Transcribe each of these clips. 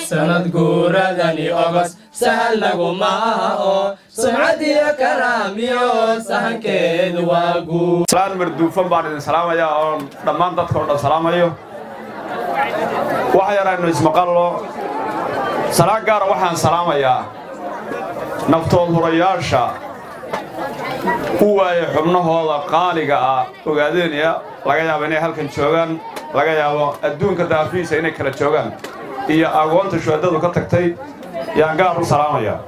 sanad guuradani ogos sahal laguma aha oo sumcadiyo karaamiyo sahankeedu waa guud salaan marduufan baan idin salaamayaa oon dhammaan dadka oo dhan salaamayo wax yar aynu ismaqallo salaan gaara waxaan salaamayaa naftood hurayaasha u waaya xubnahooda qaaliga ah ogaadeynaya laga yaabo inay halkan joogaan laga yaabo adduunka daafiisa inay kala joogaan iyo agoonta shuhadadu ka tagtay yaan gaar u salaamayaa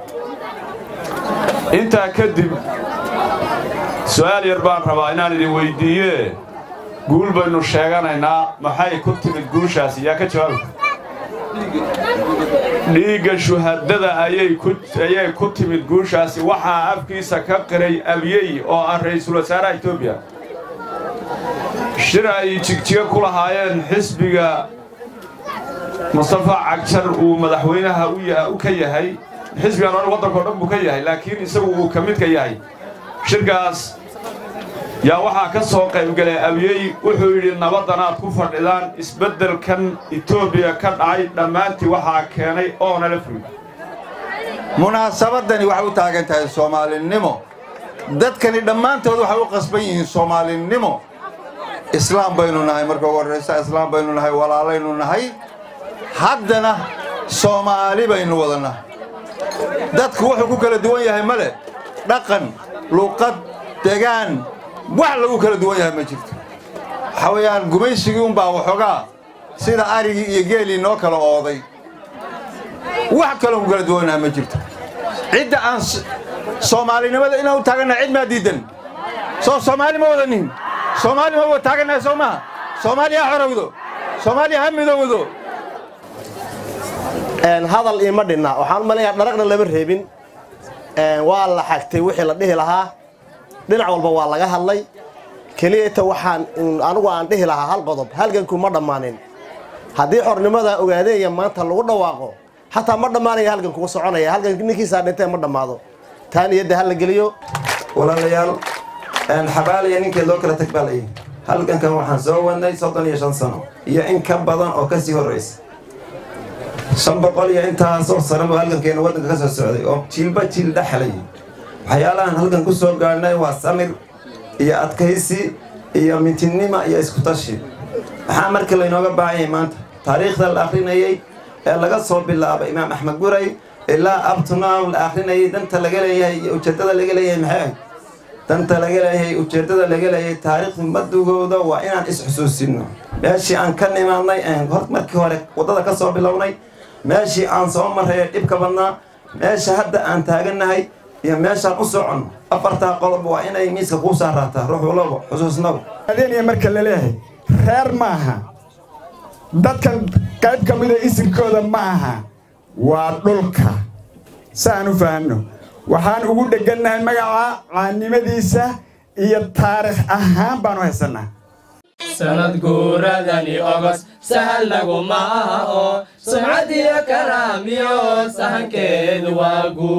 intaa kadib su'aal yar baan rabaa inaan idin weyddiiyee guul baynu sheeganaynaa maxay ku timid guushaasi yaa ka jawaabi dhiigga shuhadada ayay ku timid guushaasi waxaa afkiisa ka qiray abyey oo ah ra'iisul wasaaraha etoobiya shir ay jigjiga ku lahaayeen xisbiga mustafa cagjar uu madaxweynaha u ka yahay xisbigan o waddankao dhan buu ka yahay laakiin isagu uu ka midka yahay shirkaas yaa waxaa ka soo qaybgalay abyey wuxuu yidhi nabadanaad ku fadhidaan isbeddelkan etoobiya ka dhacay dhammaantii waxaa keenay oona la furi munaasabadani waxay u taagan tahay soomaalinimo dadkani dhammaantood waxay u qasban yihiin soomaalinimo islaam baynu nahay marka ugu horraysa islaam baynu nahay walaalaynu nahay haddana soomaali baynu wada nahay dadku wuxuu ku kala duwan yahay ma leh dhaqan luuqad degaan wax lagu kala duwan yahay ma jirto waxaa weeyaan gumaysigii unbaa waxoogaa sida arigii iyo geelii noo kala ooday wax kaloo ku kala duwannahay ma jirto cidda aan soomaalinimada inaan u taagannahay cid maa diidan soo soomaali ma wadanin soomaali ma wada taagannahay soo maha soomaaliya ha xorowdo soomaaliya ha midowdo hadal iima dhinna waxaan u malinayaa dharagna lama reebin waa la xagtay wixii la dhihi lahaa dhinac walba waa laga hadlay keliyata waxaan anigu aan dhihi lahaa hal qodob halganku ma dhammaanin haddii xornimada ogaadeeya maanta lagu dhawaaqo xataa ma dhammaanaya halganku u soconaya halgan ninkiisaa dhintee ma dhammaado taa niyadda ha la geliyo walaalayaal xabaalaya ninkii loo kala tag baa layihi halgankan waxaan soo wadnay soddon iyo shan sano iyo in ka badan oo ka sii horraysa shan boqol iyo intaasoo sano buu halgankeena waddanka ka soo socday oo jiilba jiil dhexlay waxyaalahan halkan ku soo gaadhnay waa samir iyo adkaysi iyo mintinima iyo iskutashi maxaa marka laynooga baahan yahay maanta taariikhda la akhrinayey ee laga soo bilaabay imaam axmed guray ilaa abtunaw la akhrinayay danta laga leeyahay iyo ujeeddada laga leeyahay maxay ahayd danta laga leeyahay ujeeddada laga leeyahay taariikhdu madugooda waa inaan is-xusuusinno meeshii aan ka nimaadnay markii hore waddada ka soo bilownay meeshii aan soo marray ee dhibka badnaa meesha hadda aan taagannahay iyo meeshaan u soconno afartaa qodob waa inay miiska kuu saaraataa ruux walaba xusuusnaw adeeniya marka la leeyahay reer ma aha dadkan qayb ka mida isirkooda ma aha waa dhulka saan u fahanno waxaan ugu dheggannahay magaca caannimadiisa iyo taariikh ahaan baanu haysannaa sanad guuradani ogos sahal laguma aha oo sumcadiyo karaamiyo sahankeedu waa guud